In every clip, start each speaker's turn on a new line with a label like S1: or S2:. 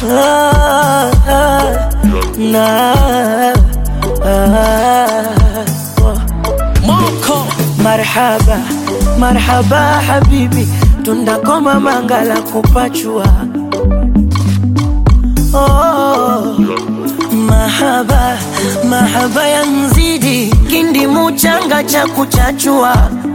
S1: ah, ah, na, ah, oh.
S2: Moko
S1: Marhaba, marhaba habibi, tundakoma mangala kupachua. Oh, mahaba, mahaba ya mzidi, kindi muchanga cha kuchachua.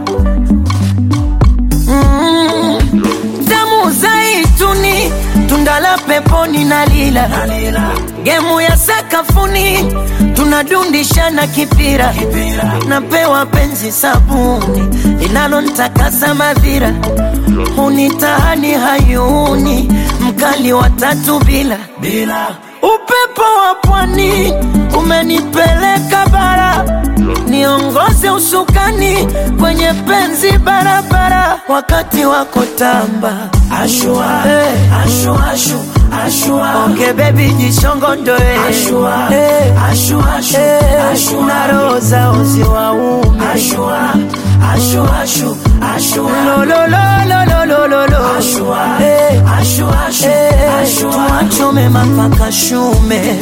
S1: Mm, damu zaituni, tunda la peponi na lila, gemu ya sakafuni, tunadundishana kipira, napewa penzi sabuni linalontakasa madhira, hunitahani hayuni, mkali wa tatu bila bila upepo wa pwani umenipeleka bara, niongoze usukani kwenye penzi barabara, wakati wako tamba ashua, hey. ashua, ashu, ashua. Onge baby jishongondoe ashua, hey. ashua, ashu, hey. ashua. na roho zao ziwaume ashua, ashua, ashu, ashua. lo, lo, lo, lo, lo, lo, lo, lo. ashua, hey. ashua, ashu, hey. ashua. tuachome mapaka shume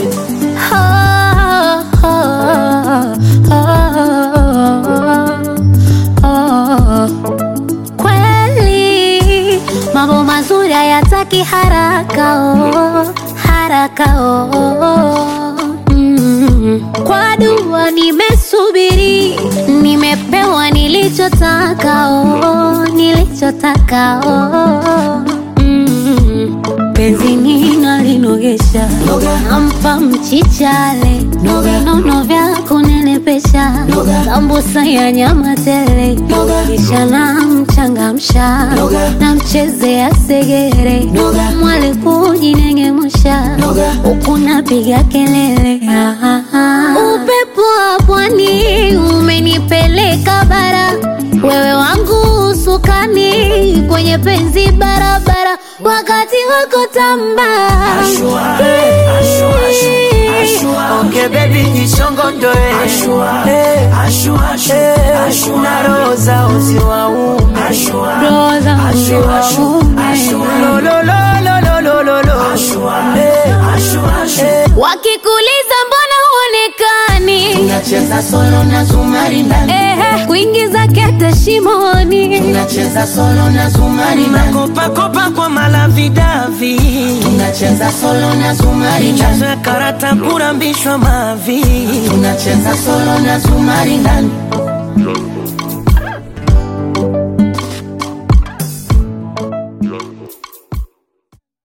S3: Kweli mambo mazuri hayataki haraka oh, haraka oh. Mm. Kwa dua nimesubiri, nimepewa nilichotaka oh, nilichotaka oh. Mm. Penzi nina linogesha, nampa mchichale, vinono vya kunenepesha, sambusa ya nyama tele, kisha namchangamsha, namchezea segere, mwali kujinengemusha, huku napiga kelele. Ah, ah, ah. Upepo wa pwani umenipeleka bara, wewe wangu usukani kwenye penzi barabara, wakati wako tamba
S1: Ashua, eh, ashua, ashua, ashua. Onge baby jishongondoe ashua, eh, ashua, ashua, eh, ashua. na roho zao ziwaume ashua,
S3: Roho zao
S1: ashua, ashua,
S3: ziwaume.
S1: ashua. lo, lo, lo, lo, lo, lo, lo, lo. ashua, eh, ashua, ashua. eh.
S3: wakikuliza mbona huonekani
S4: Tunacheza solo na zumari ndani,
S3: Ehe, kuingiza kete shimoni
S4: tunacheza solo na zumari ndani,
S1: Makopakopa kwa malavidavi
S4: tunacheza solo na zumari ndani,
S1: michezo ya karata kurambishwa mavi
S4: tunacheza solo na zumari ndani.